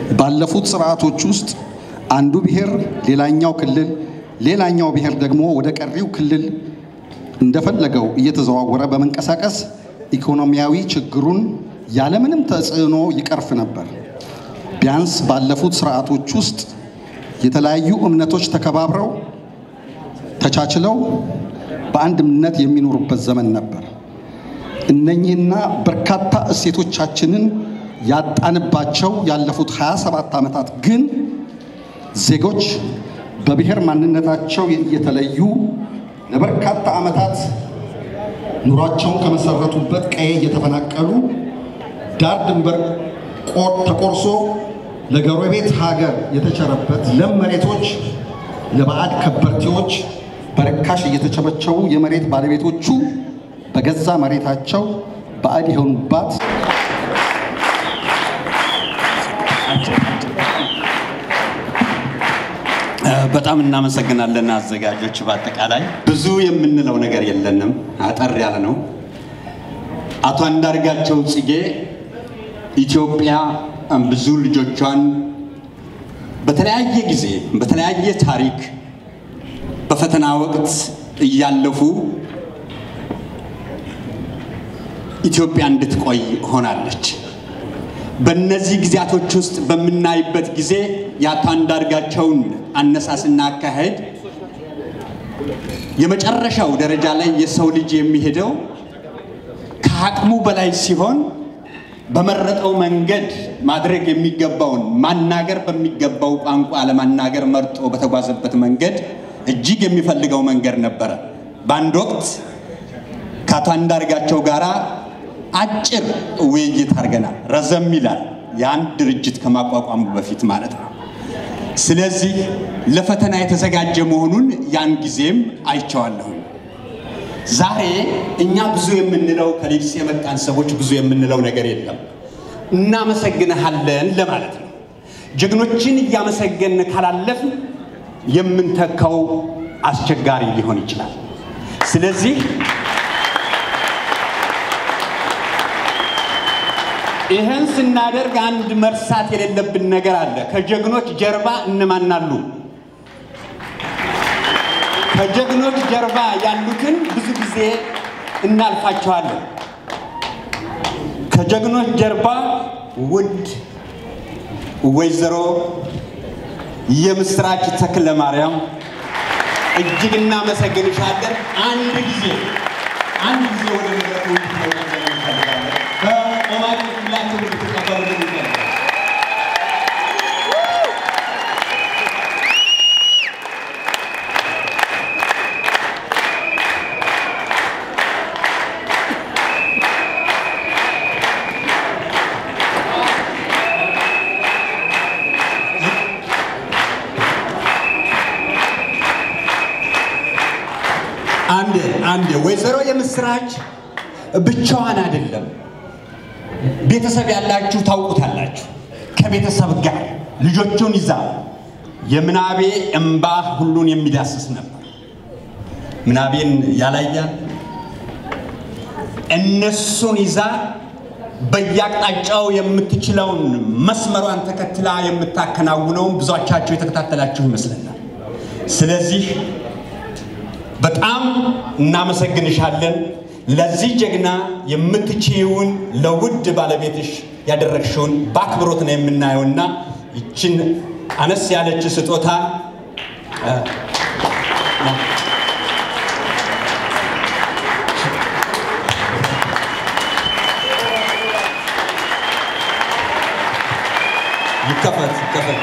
ባለፉት ስርዓቶች ውስጥ አንዱ ብሔር ሌላኛው ክልል ሌላኛው ብሔር ደግሞ ወደ ቀሪው ክልል እንደፈለገው እየተዘዋወረ በመንቀሳቀስ ኢኮኖሚያዊ ችግሩን ያለምንም ተጽዕኖ ይቀርፍ ነበር። ቢያንስ ባለፉት ስርዓቶች ውስጥ የተለያዩ እምነቶች ተከባብረው ተቻችለው በአንድነት የሚኖሩበት ዘመን ነበር። እነኚህና በርካታ እሴቶቻችንን ያጣንባቸው ያለፉት 27 ዓመታት ግን ዜጎች በብሔር ማንነታቸው እየተለዩ ለበርካታ ዓመታት ኑሯቸውን ከመሰረቱበት ቀዬ እየተፈናቀሉ ዳር ድንበር ተቆርሶ ለጎረቤት ሀገር የተቸረበት ለም መሬቶች ለባዕድ ከበርቴዎች በርካሽ እየተቸበቸቡ የመሬት ባለቤቶቹ በገዛ መሬታቸው ባዕድ የሆኑባት በጣም እናመሰግናለን አዘጋጆች። በአጠቃላይ ብዙ የምንለው ነገር የለንም፣ አጠር ያለ ነው። አቶ አንዳርጋቸው ጽጌ ኢትዮጵያ ብዙ ልጆቿን በተለያየ ጊዜ በተለያየ ታሪክ በፈተና ወቅት እያለፉ ኢትዮጵያ እንድትቆይ ሆናለች። በእነዚህ ጊዜያቶች ውስጥ በምናይበት ጊዜ የአቶ አንዳርጋቸውን አነሳስና አካሄድ የመጨረሻው ደረጃ ላይ የሰው ልጅ የሚሄደው ከአቅሙ በላይ ሲሆን በመረጠው መንገድ ማድረግ የሚገባውን ማናገር በሚገባው ቋንቋ ለማናገር መርጦ በተጓዘበት መንገድ እጅግ የሚፈልገው መንገድ ነበረ። በአንድ ወቅት ከአቶ አንዳርጋቸው ጋራ አጭር ውይይት አድርገናል። ረዘም ይላል፣ የአንድ ድርጅት ከማቋቋሙ በፊት ማለት ነው። ስለዚህ ለፈተና የተዘጋጀ መሆኑን ያን ጊዜም አይቼዋለሁ። ዛሬ እኛ ብዙ የምንለው ከሊድስ የመጣን ሰዎች ብዙ የምንለው ነገር የለም። እናመሰግንሃለን ለማለት ነው። ጀግኖችን እያመሰገን ካላለፍን የምንተካው አስቸጋሪ ሊሆን ይችላል። ስለዚህ ይህን ስናደርግ አንድ መርሳት የሌለብን ነገር አለ። ከጀግኖች ጀርባ እነማን አሉ? ከጀግኖች ጀርባ ያሉትን ብዙ ጊዜ እናልፋቸዋለን። ከጀግኖች ጀርባ ውድ ወይዘሮ የምስራች ተክለ ማርያም እጅግ እናመሰግንሻለን። አንድ ጊዜ አንድ ጊዜ ወደ መድረኩ እንድትመጡ እንፈልጋለን። በቆማችሁ ሁላችሁም እንድትቀበሉ እንፈልጋለን። አንድ አንድ ወይዘሮ የምስራች ብቻዋን አይደለም። ቤተሰብ ያላችሁ ታውቁታላችሁ። ከቤተሰብ ጋር ልጆቹን ይዛ የምናቤ እምባ ሁሉን የሚዳስስ ነበር። ምናቤን ያላያል እነሱን ይዛ በየአቅጣጫው የምትችለውን መስመሯን ተከትላ የምታከናውነውን ብዙዎቻችሁ የተከታተላችሁ ይመስለናል። ስለዚህ በጣም እናመሰግንሻለን። ለዚህ ጀግና የምትችይውን ለውድ ባለቤትሽ ያደረግሽውን በአክብሮት ነው የምናየውና ይችን አነስ ያለች ስጦታ ይከፈት ይከፈት።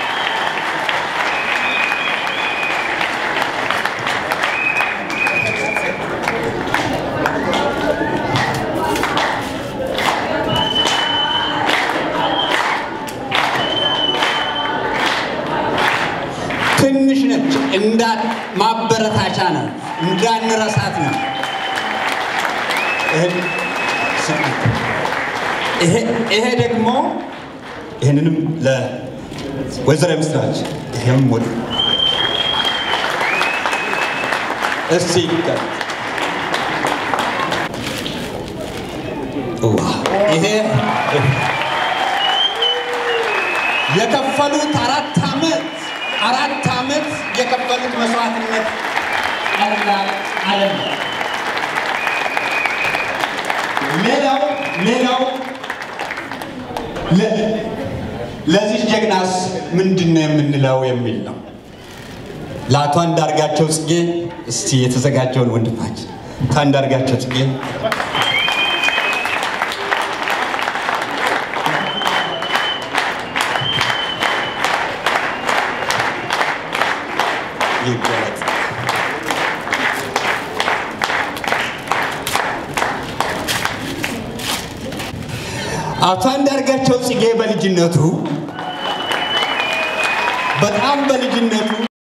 ትንሽ ነች፣ እንዳ ማበረታቻ ነው፣ እንዳንረሳት ነው። ይሄ ደግሞ ይህንንም ለወይዘሮ የምስራች ይሄም ወደ እስቲ ይሄ የከፈሉት አራት ዓመት አራት ዓመት የከፈሉት መስዋዕትነት ቀላል አይደለም። ሌላው ሌላው ለዚህ ጀግናስ ምንድን ነው የምንለው የሚል ነው። ለአቶ አንዳርጋቸው ጽጌ እስቲ የተዘጋጀውን ወንድማችን አቶ አንዳርጋቸው ጽጌ ይገለጽ። አቶ አንዳርጋቸው ጽጌ በልጅነቱ በጣም በልጅነቱ